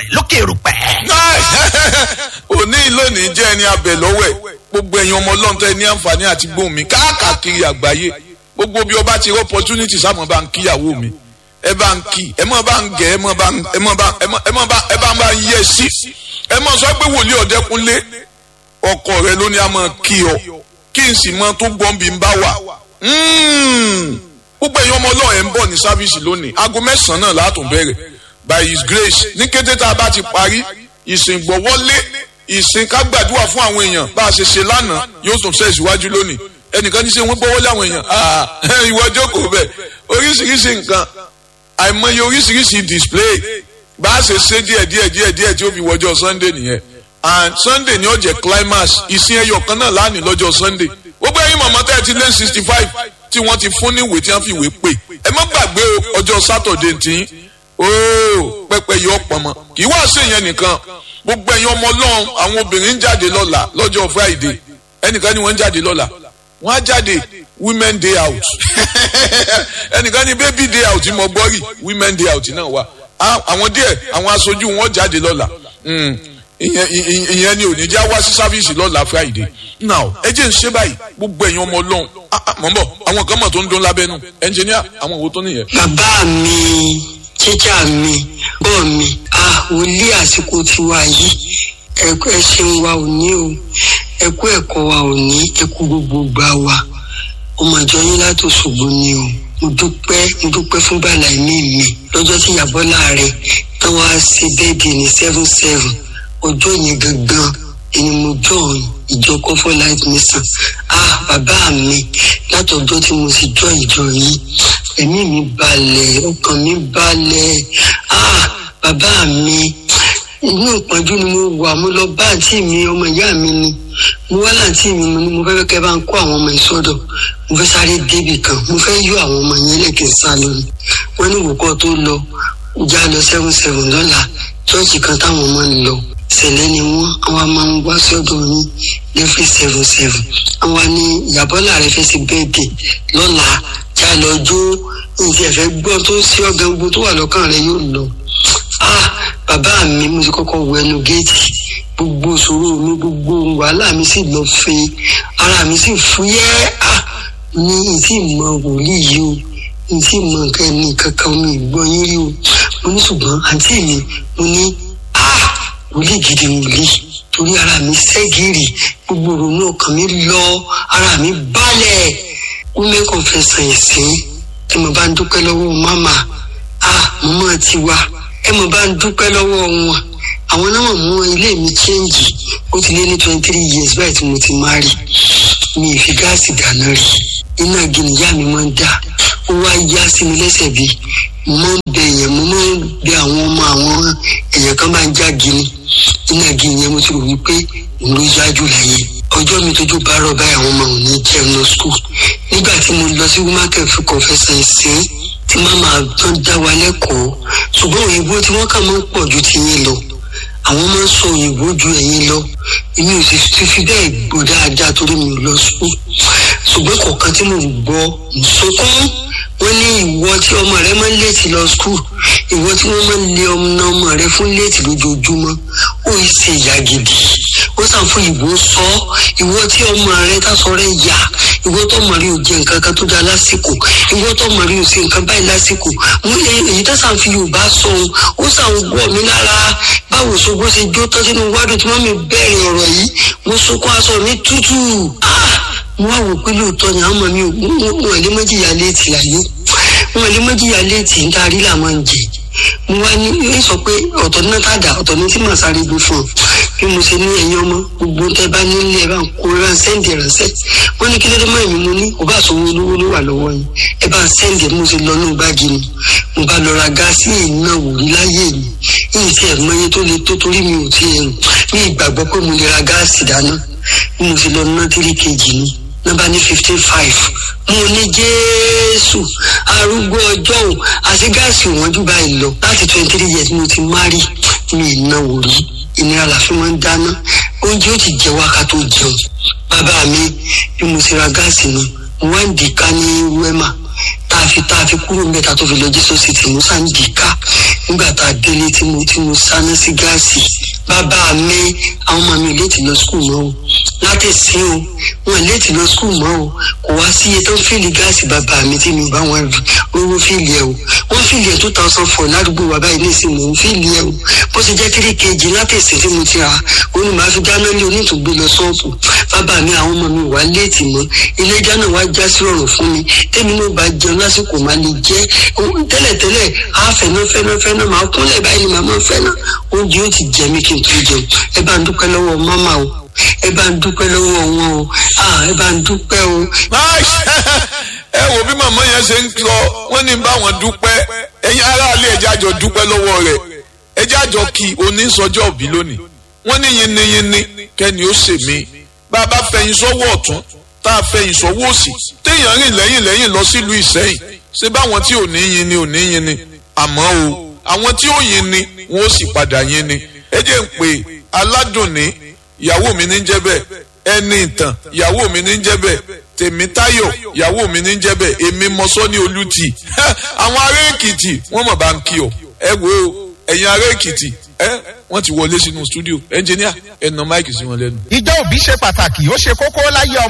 Èdùmàrè lókè erùpẹ̀. òní lónìí jẹ́ ẹni abẹ lọ́wọ́ ẹ̀ gbogbo ẹ̀yin ọmọ ọlọ́run tẹ́ ní àǹfààní àti gbóhùn mi káàkiri àgbáyé gbogbo bí ọba ti rí opportunity sáàmù bá ń kíyàwó mi ẹ bá ń kí ẹ mọ̀ bá ń gẹ̀ ẹ mọ̀ bá ẹ mọ̀ bá ẹ mọ̀ bá ẹ bá ń bá ń yẹ sí ẹ mọ̀ sọ pé wòlíì ọ̀dẹ́kunlé ọkọ rẹ ló ní a máa kí ọ kí n sì mọ tó gbọ́n bí n bá wà gbogbo ẹ̀yin ọmọ ọlọ́run ẹ̀ ń bọ̀ ní sáfíìsì lónìí aago mẹ́sàn-án náà látún bẹ̀rẹ̀ by his grace ní kété tá a bá ti parí ìsìn gbọ́wọ́lé ìsìn ká gbàdúrà fún àwọn èèyàn bá a ṣe ṣe lánàá yóò tún ṣe ìṣíwájú lónìí ẹnìkan ní ṣe wọ́n gbọ́wọ́lé àwọn èèyàn ìwọ jókòó bẹ̀ oríṣiríṣi nǹkan àìmọye oríṣiríṣi display bá a ṣe ṣe díẹ̀ díẹ̀ díẹ̀ díẹ̀ tí ó fi wọjọ́ sunday nìyẹn and sunday ni ó jẹ́ climax ìsìn ẹyọ kan náà lánìí lọ́jọ́ sunday gbogbo ẹ̀yin mọ̀mọ́ tẹ́ ẹ ti lé sixty five tí wọ́n ti fún ní ìwé tí wọ́n fi ìwé pè ẹ má gbàgbé ọjọ́ saturday tí ooo pẹpẹ yọ pọnmọ kì í wá sí ìyẹn nìkan gbogbo ẹ̀yin ọmọ ọlọ́run àwọn obìnrin ń jáde lọ́la lọ́jọ́ friday ẹnìkan ni wọ́n ń jáde lọ́la wọ́n á jáde women day out ẹnìkan ni baby day out mo gbọ́ rí women day out náà wà àwọn díẹ̀ àwọn aṣojú wọn jáde lọ́la ìyẹn ni òní já wá sí sáfíìsì lọ́la friday now ẹ jẹ́ ń ṣe báyìí gbogbo ẹ̀yin ọmọ ọlọ́run mọ̀ ń bọ̀ àwọn kan mọ̀ tó ń dún lábẹ́nu ẹnjìníà àwọn òwò tó nìyẹn. bàbá mi jíjà mi bọ́ mi a wòlíì àsìkò tiwa yìí ẹ̀kú ẹ̀ṣẹ̀ wa ò ní o ẹ̀kú ẹ̀kọ́ wa ò ní ẹ̀kú gbogbo gbà wa ọmọ ìjọ yín láti Òṣogbo ni o mo dúpẹ́ mo dúpẹ́ fún bàlá ẹ̀mí mi lọ́jọ́ tí ìyàbọ̀ láàrẹ̀ tán wá sí bẹ́ẹ̀dì ní seven seven ọjọ́ yẹn gangan ẹni mo jọ ìjọ comfort life mission ah bàbá mi látọjọ́ tí mo sì jọ ìjọ yìí ẹ̀mí mi balẹ̀ ọkàn mi balẹ̀ ah bàbá mi inú ìpọ́njú ni mo wà mo lọ bá àǹtí mi ọmọ ìyá mi ni mo wá láǹtí mi mo ní mo fẹ́ kẹ́ bá ń kó àwọn ọmọ ìsọdọ̀ mo fẹ́ sáré débì kan mo fẹ́ yọ àwọn ọmọ yẹn lẹ́kẹ̀ sá lọ ni wọ́n ní ìwòkọ́ tó lọ já lọ seven seven lọ́la chọ́ọ̀chì kan táwọn ọmọ ń lọ sẹlẹ ni wọn àwọn máa ń wá sọ́dọ̀ yín lẹfẹ seven seven àwọn ní ìyàbọlá rẹ fẹsẹ bẹẹdẹ lọ́la já lọ jó nǹkan ẹfẹ gbọ́ tó sí ọgá gbogbo tó wà lọ́kàn rẹ yóò lọ ah bàbá mi mo ti kọ́kọ́ wọ ẹnu géètì gbogbo ìṣòro mi gbogbo wàhálà mi sì lọ fẹ ara mi sì fúyẹ́ ah ní ìtì mọ wòlíì yìí o ìtì mọ nǹkan ẹni kankan mi gbọ́ yín rí o mo ní ṣùgbọ́n àǹtí mi mo ní ah wòlíì gidi wòlíì torí ara mi ṣẹ́gìrì gbogbo ìrònú ọkàn mi lọ ara mi balẹ̀ women confession ìsìn tí mo bá ń dúpẹ́ lọ́wọ́ mama ah mama ti wá ẹ mo bá ń dúpẹ́ lọ́wọ́ wọn àwọn náà mú ilé mi chẹ́ǹgì ó ti lé ní twenty three years báyìí tí mo ti máa rí mi ì fi gáàsì dáná rí iná gìnìyà mi máa ń dà ó wá yá sí mi lẹ́sẹ̀ bí mo ń bẹ èèyàn mo máa ń bẹ àwọn ọmọ àwọn èèyàn kan bá ń já gini iná gini yẹn mo ti rò wípé òun ló yájú láyé ọjọ́ mi tójú bá rọ̀ báyìí àwọn ọmọ òun ní jẹun lọ skul nígbà tí mo lọ sí womaken fún confession ìsìn tí màmá tán dá wa lẹ́kọ̀ọ́ ṣùgbọ́n òyìnbó tí wọ́n kà máa ń pọ̀ ju ti yín lọ àwọn máa ń sọ òyìnbó ju ẹ̀yin lọ èmi ò sì ti fi bẹ́ẹ̀ gbọ́ dáadáa torí mi ò lọ skul ṣùgbọ́n kọ̀ọ̀kan tí mo gbọ́ nsọkún wọ́n ní ìwọ tí ọmọ rẹ máa ń léètì lọ skul ìwọ tí wọ́n máa ń lé ọmọ ọmọ rẹ fún léètì lójoojúmọ́ ó yìí ṣe ìyá gidi ó sàn fún ìbò sọ ìwọ tí ọmọ rẹ tásọ rẹ yà ìwọ tó ọmọ rẹ ò jẹ nǹkan kan tó dáa lásìkò ìwọ tó ọmọ rẹ ò ṣe nǹkan báyìí lásìkò mo lè èyí tó sàn fi yorùbá sọ ohun ó sàn gbọ́ mi lára báwo ṣogbó ṣe jó tán sínú wádùn tí wọ́n mi bẹ̀rẹ̀ ọ̀rọ̀ yìí mo sunkún aṣọ mi tútù mo wá wò pé lóòótọ́ ni àwọn ọmọ mi wọn lè mọ́ jìyà léètì láyé wọn lè mọ́ jìyà léètì níta rí làwọn ń jẹ mo wá ní ẹ sọ pé ọ̀tọ̀ ní náà dà ọ̀tọ̀ ní tí màá sáré gbé fún ọ bí mo ṣe ní ẹ̀yin ọmọ gbogbo tẹ bá nílé ẹ bá ń kó ẹ bá ń sẹ́ǹdì ránṣẹ́ wọ́n ní kí ló dé mọ́ èmi mo ní kò bá sọ owó olówó ló wà lọ́wọ́ yín ẹ bá ń sẹ́ǹdì mo ṣe lọ ní báàgì mi mo bá lọ ra gáàsì ìná wò rí láyé mi yìí tí ẹ̀ mọ iye tó le tó torí mi ò tí ẹ̀ ní ìgbàgbọ́ pé mo lè ra gáàsì dáná bí mo ṣe lọ ná tírí kejì ni nọ́mbà ní fifteen five mo ní jésù arúgbó ọjọ́ òun àti gáàsì wọn jù báyìí lọ láti twenty three years mo ti márì mi ìnáwó rí ìnira làfi máa ń dáná oúnjẹ ó ti jẹ wákà tó jẹun bàbá mi bí mo ti ra gáàsì ni mo wá ń dìka ní wẹ́mà tá a fi tá a fi kúrò mẹ́ta tó fi lọ jésù city musa ń dìka nígbà tá a délé tí mo tí mo sáná sí gáàsì bàbá mi àwọn ọmọ mi ò léètì lọ skul mọ́ o látẹ̀sí o wọn ò léètì lọ skul mọ́ o kò wá sí iye tó ń fìlì gáàsì bàbá mi tí mi ò bá wọn rówó fìlì ẹ o wọn fìlì ẹ two thousand four ládùúgbò wa báyìí ní ìsìn mò ń fìlì ẹ o bó ṣe jẹ́ three kg látẹ̀sí tí mo ti rà ó ní màá fi dáná lé onítùgbé lọ sọ́ọ̀bù bàbá mi àwọn ọmọ mi wà léètì mọ́ ilé ìjà náà wá já sí ọ̀rùn fún mi tẹ́mi náà bá jẹun lásìkò máa lè jẹ́ tẹ́lẹ̀tẹ́lẹ̀ á fẹ́nà fẹ́nà fẹ́nà máa kúnlẹ̀ báyìí ni màmá fẹ́nà oúnjẹ ó ti jẹ mí kí n tó jẹun ẹ bá ń dúpẹ́ lọ́wọ́ mọ́mà o ẹ bá ń dúpẹ́ lọ́wọ́ wọn o ẹ bá ń dúpẹ́ o. ẹ wo bí màmá yẹn ṣe ń sọ wọn ní bá wọn dúpẹ́ ẹ̀yin aráàlú ẹjẹ àjọ dúpẹ́ lọ́wọ́ rẹ̀ ẹjẹ àjọ kí onísọjọ òbí lónìí wọn ní yinniyinni kẹni ó ṣe mí bá a bá fẹ̀yìn sọ́wọ́ ọ̀tún tá a fẹ̀yìn sọ́wọ́ òsì téèyàn rìn lẹ́yìn lẹ́yìn lọ sílùú Ìṣẹ́yìn ṣé báwọn tí ò ní yin ni ò ní yin ni àmọ́ o àwọn tí ó yin ni wọn ó sì padà yin ni ẹ jẹ́ ń pè aládùnní ìyàwó mi ní jẹ́ bẹ́ẹ̀ ẹni ìtàn ìyàwó mi ní jẹ́ bẹ́ẹ̀ tèmítáyọ̀ ìyàwó mi ní jẹ́ bẹ́ẹ̀ èmi mọ́sọ́ ní olùtì àwọn ará èkìtì wọ́n mọ̀ bá ń kí ọ ẹ wo ẹ̀yin ará èkìtì ẹ wọ́n ti wọlé sínú stúdíò ẹnjìníà ẹ nà máìkì sí wọn lẹ́nu. ìjọ òbí ṣe pàtàkì ó ṣe kókó láyé ọmọ.